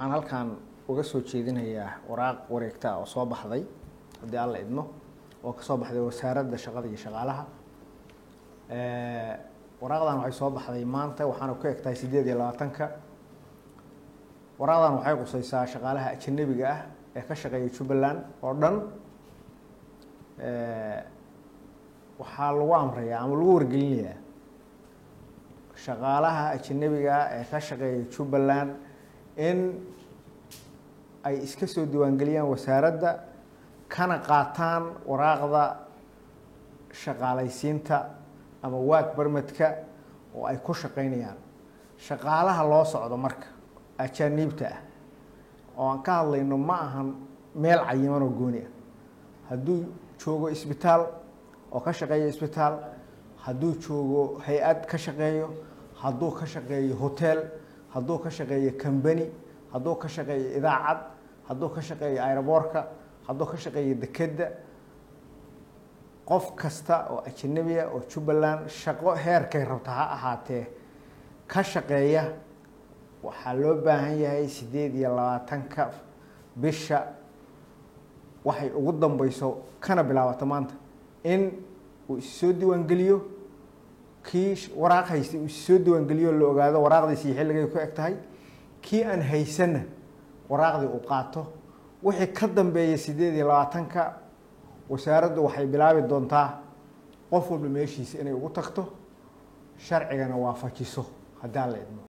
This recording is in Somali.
waxaan halkan uga soo jeedinayaa waraaq wareegta oo soo baxday haddii alla idmo oo kasoo baxday wasaaradda shaqada iyo shaqaalaha waraaqdan waxay soo baxday maanta waxaana ku eg tahay sideed iyo labaatanka waraaqdan waxay quseysaa shaqaalaha ajanabiga ah ee ka shaqeeya jubbaland oo dhan waxaa lagu amrayaa ama lagu wargelinayaa shaqaalaha ajanabiga ah ee ka shaqeeya jubbaland in ay iska soo diiwaangeliyaan wasaaradda kana qaataan waraaqda shaqaalaysiinta ama waag barmadka oo ay ku shaqeynayaan shaqaalaha loo socdo marka ajaaniibta ah oo aan ka hadlayno ma ahan meel cayiman oo gooni ah hadduu joogo isbitaal oo ka shaqeeyo isbitaal hadduu joogo hay-ad ka shaqeeyo hadduu ka shaqeeyo hotel hadduu ka shaqeeyo combany hadduu ka shaqeeyo idaacad hadduu ka shaqeeyo aeroboorka hadduu ka shaqeeyo dekedda qof kasta oo ajanabiya oo jubbaland shaqo heerkay rabta ha ahaatee ka shaqeeya waxaa loo baahan yahay sideed iyo labaatanka bisha waxay ugu dambeyso kana bilaabato maanta in uu issoo diiwaangeliyo kii waraaq haystay uu issoo diiwaangeliyo la ogaado waraaqdiisii xilligay ku eg tahay kii aan haysanna waraaqdii uu qaato wixii ka dambeeya sideed iyo labaatanka wasaaraddu waxay bilaabi doontaa qof walba meeshiisa inay ugu tagto sharcigana waafajiso haddii aan la idmo